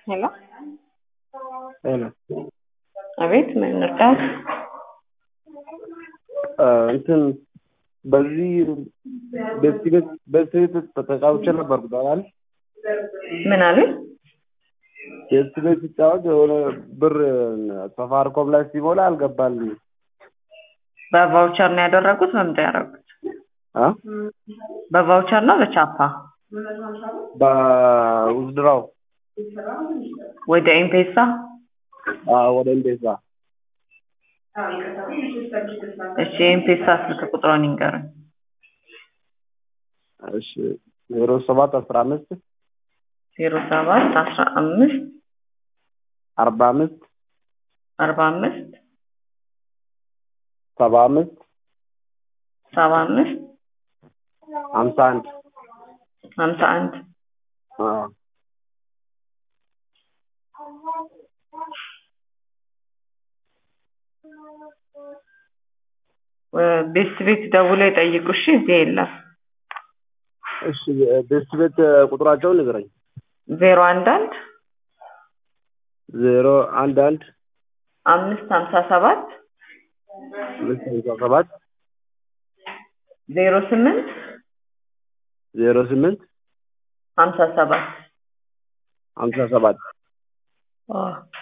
ሄሎ ሄሎ አቤት፣ ምን እርዳት? እንትን በዚህ በዚህ በዚህ ተጫውቼ ነበርኩ ታውቃለህ። ምን አሉኝ? የእሱ ቤት ሲጫወት የሆነ ብር ሰፋሪኮም ላይ ሲሞላ አልገባልኝም። በቫውቸር ነው ያደረጉት? በምንድን ያደረጉት? አ በቫውቸር ነው በቻፓ? በውዝድራው ወደ ኤምፔሳ? ወደ ኤምፔሳ እሺ፣ የኤምፔሳ ስልክ ቁጥሩን ይንገሩኝ። እሺ ዜሮ ሰባት አስራ አምስት ዜሮ ሰባት አስራ አምስት አርባ አምስት አርባ አምስት ሰባ አምስት ሰባ አምስት ሀምሳ አንድ ሀምሳ አንድ አዎ ቤት ቤት ደውለው ይጠይቁ። እሺ፣ እዚህ የለም። እሺ ቤት ቤት ቁጥራቸውን ንገረኝ። ዜሮ አንድ አንድ ዜሮ አንድ አንድ አምስት ሀምሳ ሰባት አምስት ሀምሳ ሰባት ዜሮ ስምንት ዜሮ ስምንት ሀምሳ ሰባት ሀምሳ ሰባት አዎ